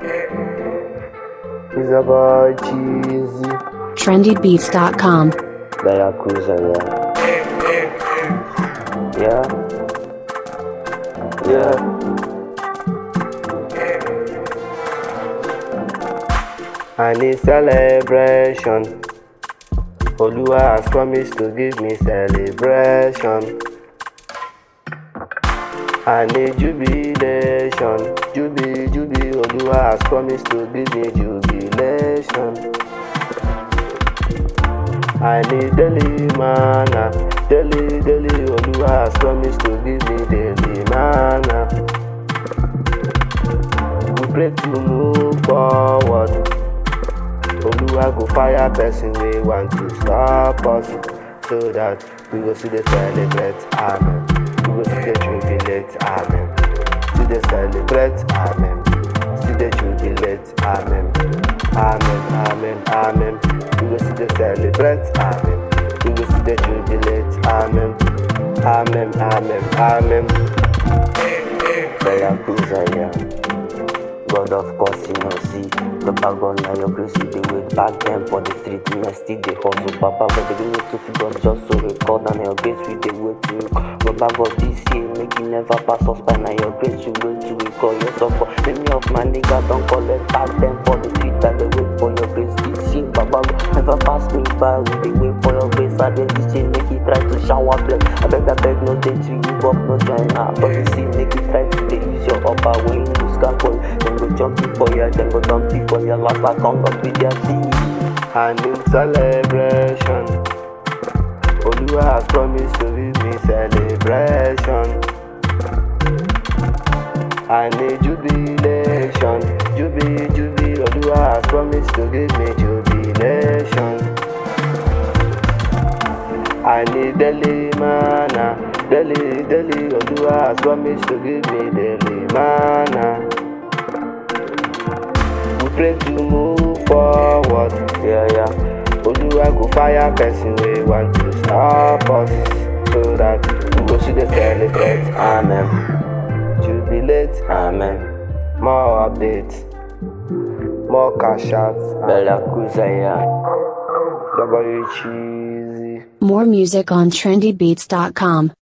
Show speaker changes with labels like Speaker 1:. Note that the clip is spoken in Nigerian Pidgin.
Speaker 1: It's about cheesy.
Speaker 2: trendybeats.com.
Speaker 1: Baracusa, yeah. Yeah. Yeah. I need celebration. Oluwa has promised to give me celebration. I need jubilation. Jubi, jubi, Oluwa has promised to give me jubilation. I need daily manna. Daily, daily, Oluwa has promised to give me daily manna. We pray to move forward. Oluwa go fire person we want to stop us so that we go see the celebrate, amen. We go see the jubilate, amen. See the celebrate, amen. See the jubilate, amen. Amen, amen, amen. We go see the celebrate, amen. We go see the jubilate, amen. Amen, amen, amen. Bella yeah. God of course you know see The bag on now your grace you dey wait back then for the street me I still dey hustle Papa but they give me two figures just to record and your grace we dey wait to Baba God this year make you never pass us by now your grace you wait to record your support Many of my niggas don't collect back then for the street I dey wait for your grace this year Baba God never pass me by we dey wait for your grace I dey this year make you try to shower bless I beg I beg no day to give up no join her But you see make you try to dey use your upper when you lose for Then go jump for ya, then go dump for ya Last I come up with their seed And in celebration Oluwa has promised to give me celebration I need jubilation Jubi, jubi Oluwa has promised to give me jubilation I need daily manna Daily, daily Oluwa has promised to give me daily manna We pray to move forward Yeah, yeah Oluwa go fire person we want to stop us So that we go see the celebrate Amen Jubilate Amen More updates More cash outs Bella Kuzaya W Cheesy
Speaker 2: More music on trendybeats.com.